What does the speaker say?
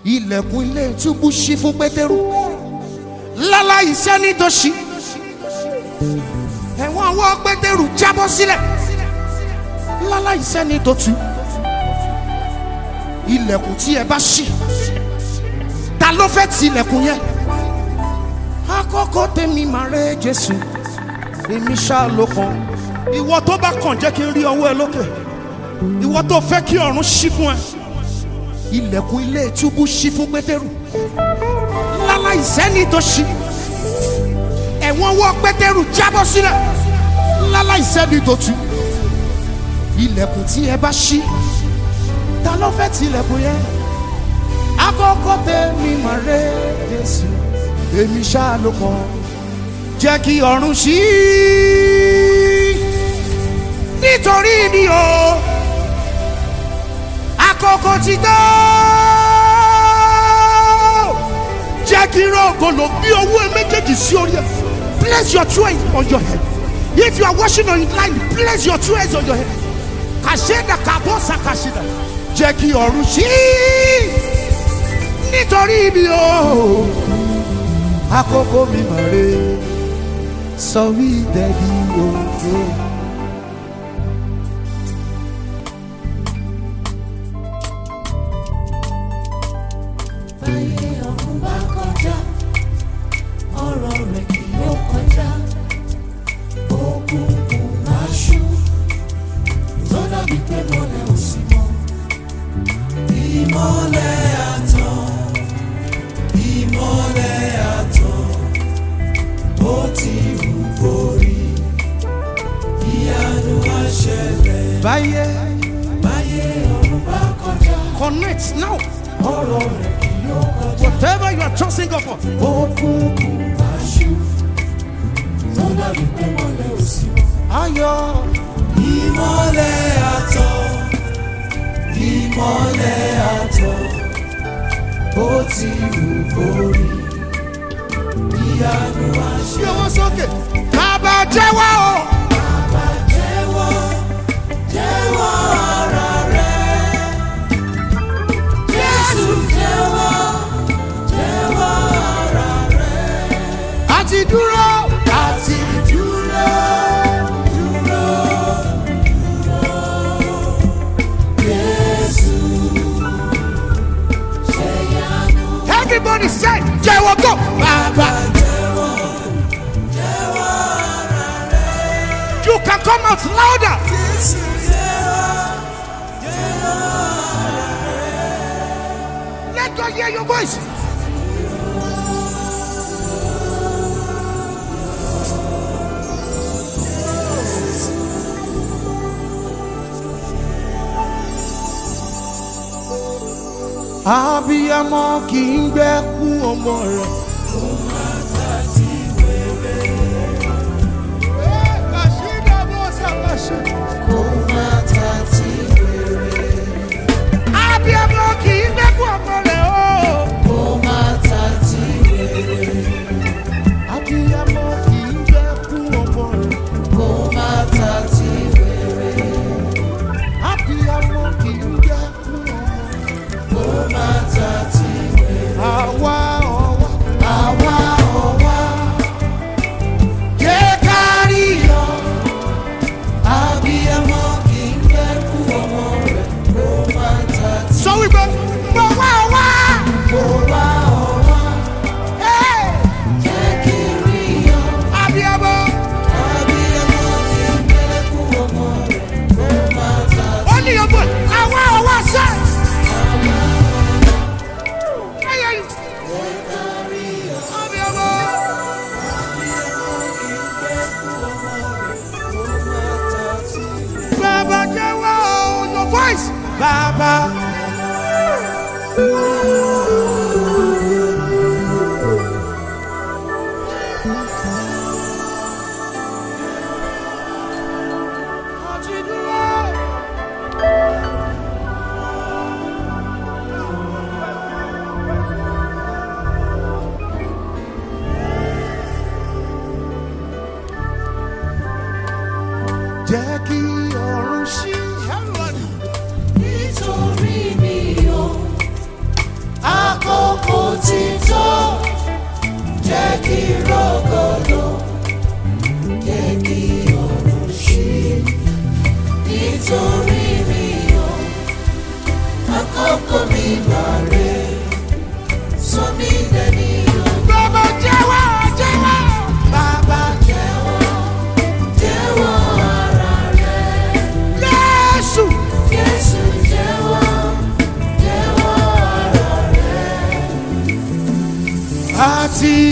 ilẹ̀kùn ilé túbú ṣí fún pétérù láláì sẹ́ni tó ṣí ẹ̀wọ̀n ọwọ́ pétérù jábọ́ sílẹ̀ láláì sẹ́ni tó tú ilẹ̀kùn tí ẹ bá ṣí ta ló fẹ́ ti ilẹ̀kùn yẹn àkọ́kọ́ tèmi máa rẹ jésù èmi ṣáà ló kàn ìwọ tó bá kàn jẹ́ kí n rí ọwọ́ ẹ lókè ìwọ tó fẹ́ kí ọ̀run ṣí fún ẹ ilẹ̀kùn ilé túbú ṣí fún pétérù láláì sẹ́ni tó ṣí ẹ̀wọ̀n ọwọ́ pétérù jábọ́ sílẹ̀ láláì sẹ́ni tó tú ilẹ̀kùn tí ẹ bá ṣí ta ló fẹ́ ti ilẹ̀kùn yẹn àkọ́kọ́ tèmi máa rẹ jésù èmi ṣáà ló kàn jẹ́ kí ọ̀run ṣí nítorí mi o àkókò ti tó jẹ́ kí rògbòlò bí owó ẹ méjèèjì sí orí ẹ place your two hands on your head if you are watching on line place your two hands on your head kàṣẹ́dà kàbọ́sà kàṣẹ́dà jẹ́ kí ọ̀run ṣí nítorí mi o àkókò mi mà re sọ wí dẹ́bi òkè. Báyé ọ̀run bá kọjá, ọ̀rọ̀ rẹ̀ kì yóò kọjá. Òkùnkùn máa ṣú, tó dàbí pé mọ́lẹ̀ ò sí mọ́. Ìmọ́lẹ̀ àtàn, ìmọ́lẹ̀ àtàn, ó ti hù borí. Ìyanu á ṣẹlẹ̀. báyé Báyé ọ̀run bá kọjá, connect now ọ̀rọ̀ rẹ̀ kì yóò kọjá. whatever you are trusting God for òkùnkùn aṣù tó dàbí pé mọ́lẹ̀ ò sí mọ́. ayọ̀ ìmọ́lẹ̀ àtọ̀ ìmọ́lẹ̀ àtọ̀ ó ti hù borí ìyanu bí àṣẹ. owó sókè bàbá jẹ́wọ́ o Bàbá jẹ́wọ́ jẹ́wọ́ ara rẹ̀. Jésù jẹ́wọ́ jẹ́wọ́ ara rẹ̀. àti dúró àti dúró dúró dúró Jésù ṣe yanu. everybody say jẹ́wọ́ go bàbá jẹ́wọ́ jẹ́wọ́ ara rẹ̀. you can come out louder Jésù jẹ́wọ́ jẹ́wọ́ ara rẹ̀. let God hear your voice. abiyamọ kì í gbẹ́kú ọmọ rẹ̀. Kó má ta tí wèrè. abiyamọ kì í gbẹ́kú ọmọ rẹ̀ o. Kó má ta tí wèrè. abiyamọ kì í gbẹ́kú ọmọ rẹ̀. Kó má ta tí wèrè. abiyamọ kì í gbẹ́kú ọmọ rẹ̀. Kó má ta tí wèrè. àwa ọwọ́ Àwa ọ̀wá jẹ́ kárí yọ. abiyamọ kì í gbẹ́kú ọmọ rẹ̀. Kó má ta tí sọ wípé mo wá wá. kó wá ọ̀wá. Jẹ́ kí rí yọ. abiyamọ Abiyamọ kì í gbẹ́kú ọmọ rẹ̀. Kó má ta tí ó ní ọgbọ àwa ọwọ́ sẹ́. Ayé yìí. abiyamọ. Bàbá jẹ́wọ́ o, your voice. Bàbá. Àti dúró. Jẹ́ kí ọ̀run ṣí. Everybody. nítorí mi ò tí